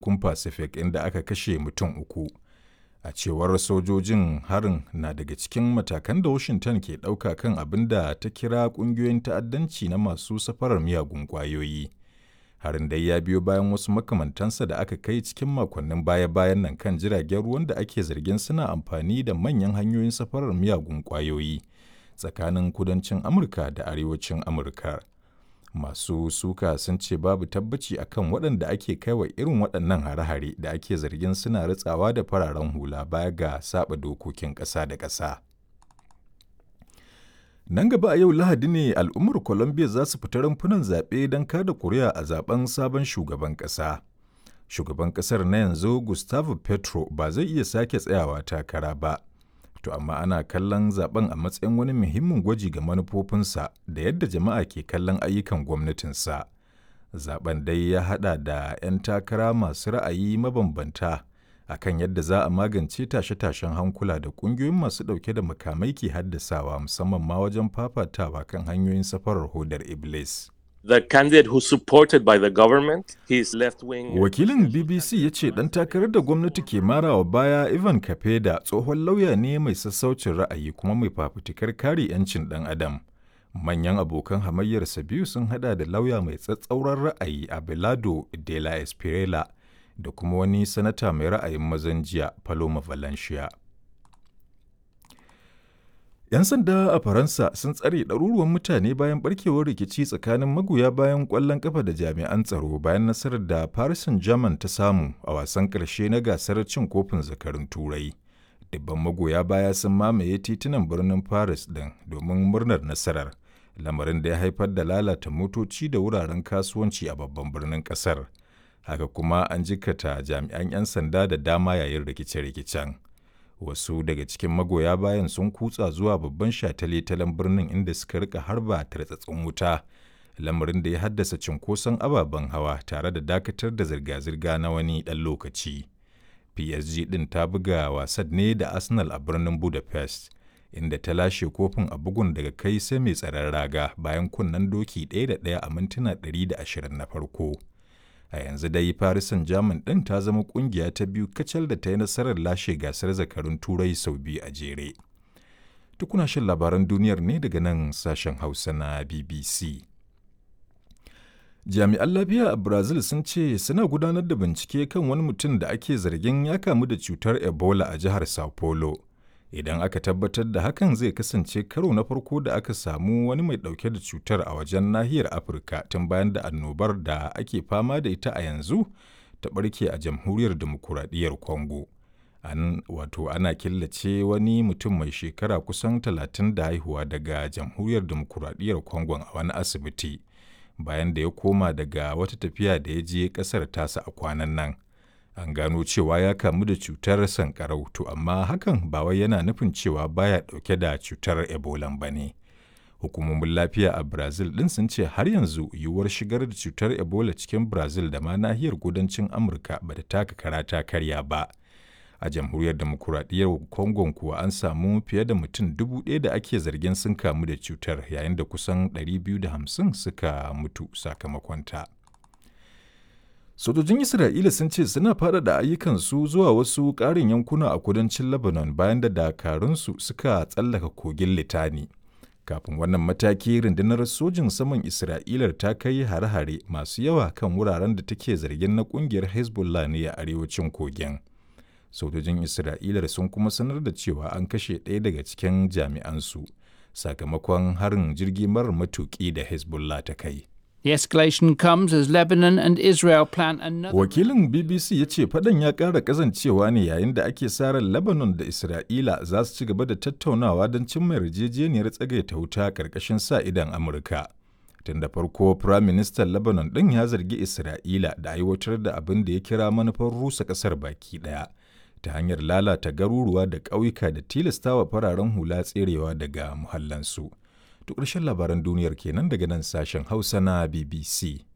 tekun Pacific inda aka kashe mutum uku. A cewar sojojin harin na daga cikin matakan da Washington ke ɗauka kan abin da ta kira ƙungiyoyin ta'addanci na masu safarar miyagun ƙwayoyi. Harin dai ya biyo bayan wasu makamantansa da aka kai cikin makonnin baya-bayan nan kan jiragen ruwan da ake zargin suna amfani da manyan hanyoyin safarar miyagun ƙwayoyi tsakanin kudancin Amurka da arewacin Amurka. Masu suka sun ce babu tabbaci akan waɗanda ake kaiwa irin waɗannan hare-hare da ake zargin suna ritsawa da fararen hula baya ga saba dokokin ƙasa da ƙasa. Nan gaba a yau Lahadi ne al'ummar Colombia za su fita rumfunan zaɓe don kada kuri'a a zaben sabon shugaban ƙasa. Shugaban ƙasar na yanzu Gustavo Petro ba zai iya sake tsayawa takara ba. To amma ana kallon zaben a matsayin wani muhimmin gwaji ga manufofinsa da yadda jama'a ke kallon ayyukan gwamnatinsa. Zaben dai ya haɗa da 'yan takara masu ra'ayi mabambanta akan yadda za a magance tashe-tashen hankula da ƙungiyoyin masu ɗauke da makamai ke haddasawa musamman ma wajen fafatawa kan hanyoyin safarar hodar Iblis. The candidate who supported by the government, his left-wing... Wakilin BBC ya ce ɗan takarar da gwamnati ke marawa baya Ivan Kapeda tsohon lauya ne mai sassaucin ra'ayi kuma mai fafutukar kare 'yancin ɗan adam. Manyan abokan hamayyarsa biyu sun hada da lauya mai tsatsauran ra'ayi Abelardo de la Espriella da kuma wani sanata mai ra'ayin mazan jiya Paloma Valencia. 'Yan sanda a Faransa sun tsare ɗaruruwan mutane bayan barkewar rikici tsakanin magoya bayan ƙwallon ƙafa da jami'an tsaro bayan nasarar da Paris Saint-Germain ta samu a wasan ƙarshe na gasar cin kofin zakarun Turai. Dubban magoya baya sun mamaye titunan birnin Paris ɗin domin murnar nasarar, lamarin da ya haifar da lalata motoci da wuraren kasuwanci a babban birnin ƙasar. Haka kuma an jikata jami'an 'yan sanda da dama yayin rikice-rikicen. wasu daga cikin magoya bayan sun kutsa zuwa babban shataletalen birnin inda suka rika harba tartsatsin wuta lamarin da ya haddasa cinkoson ababen hawa tare da dakatar da zirga-zirga na wani ɗan lokaci psg ɗin ta buga wasan ne da arsenal a birnin budapest inda ta lashe kofin a bugun daga kai sai mai tsaron raga bayan kunnen doki ɗaya da ɗaya a mintuna 120 na farko a yanzu dai Paris Saint-Germain ɗin ta zama ƙungiya ta biyu kacal da ta yi nasarar lashe gasar zakarun turai sau biyu a jere. Tukuna shan labaran duniyar ne daga nan sashen Hausa na BBC. Jami'an lafiya a Brazil sun ce suna gudanar da bincike kan wani mutum da ake zargin ya kamu da cutar Ebola a jihar Sao Paulo. Idan aka tabbatar da hakan zai kasance karo na farko da aka samu wani mai ɗauke da cutar a wajen nahiyar Afirka tun bayan da annobar da ake fama da ita a yanzu ta ɓarke a jamhuriyar demokuraɗiyyar Congo. An wato ana killace wani mutum mai shekara kusan talatin da haihuwa daga jamhuriyar demokuraɗiyyar Congo a wani asibiti bayan da ya koma daga wata tafiya da ya je ƙasar tasa a kwanan nan. an gano cewa ya kamu da cutar sankarau to amma hakan ba wai yana nufin cewa baya dauke da cutar ebola ba ne hukumomin lafiya a brazil din sun ce har yanzu yiwuwar shigar da cutar ebola cikin brazil da ma nahiyar kudancin amurka ba ta taka kara ta karya ba a jamhuriyar demokuraɗiyyar congo kuwa an samu fiye da mutum dubu ɗaya da ake zargin sun kamu da cutar yayin da kusan 250 suka mutu sakamakonta. Sojojin Isra'ila sun ce suna faɗaɗa ayyukansu zuwa wasu ƙarin yankuna a kudancin Lebanon bayan da dakarunsu suka tsallaka kogin Litani. Kafin wannan mataki rundunar sojin saman Isra'ilar ta kai hare-hare masu yawa kan wuraren da take zargin na ƙungiyar Hezbollah ne a arewacin kogin. Sojojin Isra'ilar sun kuma sanar da cewa an kashe ɗaya daga cikin jami'ansu sakamakon harin jirgi marar matuƙi da Hezbollah ta kai. The escalation comes as Lebanon and Israel plan another. Wakilin BBC ya ce fadan ya ƙara ƙazancewa ne yayin da ake ran Lebanon da Isra'ila za su ci gaba da tattaunawa don cimma yarjejeniyar tsagaita wuta ƙarƙashin sa idan Amurka. Tun da farko, Firayim Ministan Lebanon ɗin ya zargi Isra'ila da aiwatar da abin da ya kira manufar rusa ƙasar baki ɗaya ta hanyar lalata garuruwa da ƙauyuka da tilastawa fararen hula tserewa daga muhallansu. To ƙarshen labaran duniyar kenan daga nan sashen Hausa na BBC.